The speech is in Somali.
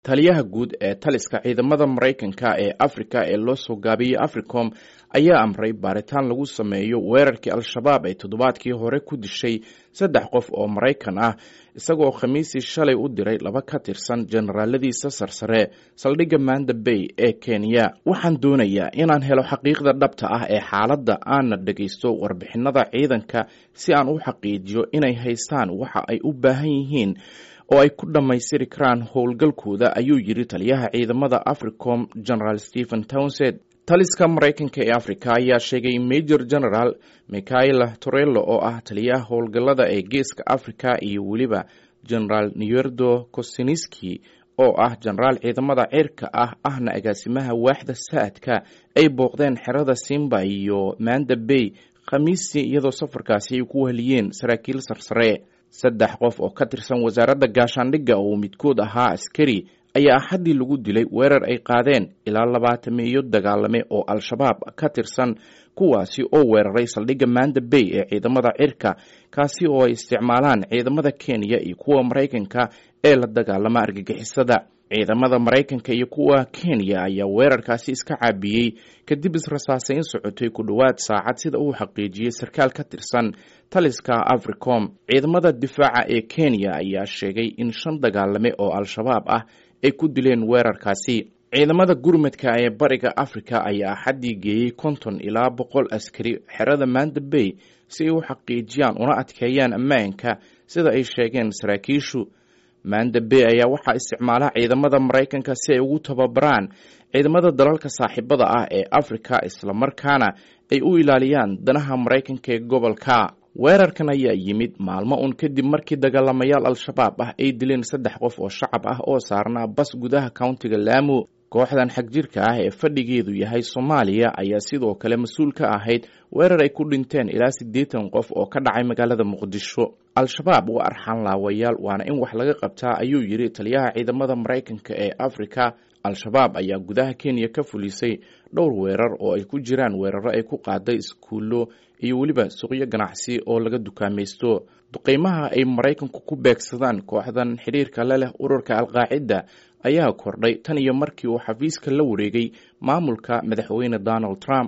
taliyaha guud ee taliska ciidamada maraykanka ee afrika ee loo soo gaabiyey africom ayaa amray baaritaan lagu sameeyo weerarkii al-shabaab ee toddobaadkii hore ku dishay saddex qof oo maraykan ah isagoo khamiisii shalay u diray laba ka tirsan generaaladiisa sarsare saldhigga manda bay ee kenya waxaan doonayaa inaan helo xaqiiqda dhabta ah ee xaaladda aanna dhegaysto warbixinada ciidanka si aan u xaqiijiyo inay haystaan waxa ay u baahan yihiin oo ay ku dhammaystiri karaan howlgalkooda ayuu yidhi taliyaha ciidamada africom general stephen townsend taliska maraykanka ee africa ayaa sheegay major general michaela torello oo ah taliyaha howlgallada ee geeska africa iyo weliba generaal newerdo kosiniski oo ah jenaraal ciidamada cirka ah ahna agaasimaha waaxda saadka ay booqdeen xerada simba iyo manda bay khamiistii iyadoo safarkaasi ay ku wahliyeen saraakiil sarsare saddex qof oo ka tirsan wasaaradda gaashaandhigga oo midkood ahaa askari ayaa axaddii lagu dilay weerar ay qaadeen ilaa labaatameeyo dagaalame oo al-shabaab ka tirsan kuwaasi oo weeraray saldhigga manda bay ee ciidamada cirka kaasi oo ay isticmaalaan ciidamada kenya iyo kuwa maraykanka ee la dagaalama argagixisada ciidamada maraykanka iyo kuwa kenya ayaa weerarkaasi iska caabiyey kadib israsaasayn socotay ku dhowaad saacad sida uu xaqiijiyey sarkaal ka tirsan taliska africom ciidamada difaaca ee kenya ayaa sheegay in shan dagaalame oo al-shabaab ah ay ku dileen weerarkaasi ciidamada gurmadka ee bariga africa ayaa axaddii geeyey konton ilaa boqol askari xerada manda bay si ay u xaqiijiyaan una adkeeyaan ammaanka sida ay sheegeen saraakiishu manda bay ayaa waxaa isticmaala ciidamada maraykanka si ay ugu tababaraan ciidamada dalalka saaxiibada ah ee africa islamarkaana ay u ilaaliyaan danaha maraykanka ee gobolka weerarkan ayaa yimid maalmo un kadib markii dagaalamayaal al-shabaab ah ay dileen saddex qof oo shacab ah oo saarnaa bas gudaha countiga laamo kooxdan xagjirka ah ee fadhigeedu yahay soomaaliya ayaa sidoo kale mas-uul ka ahayd weerar ay ku dhinteen ilaa siddeetan qof oo ka dhacay magaalada muqdisho al-shabaab waa arxaan laawayaal waana in wax laga qabtaa ayuu yidhi taliyaha ciidamada maraykanka ee afrika al-shabaab ayaa gudaha kenya ka fulisay dhowr weerar oo ay ku jiraan weeraro ay ku qaaday iskuullo iyo weliba suuqyo ganacsi oo laga dukaamaysto duqeymaha ay maraykanku ku beegsadaan kooxdan xidhiirka la leh ururka alqaacida ayaa kordhay tan iyo markii uu xafiiska la wareegay maamulka madaxweyne donald trump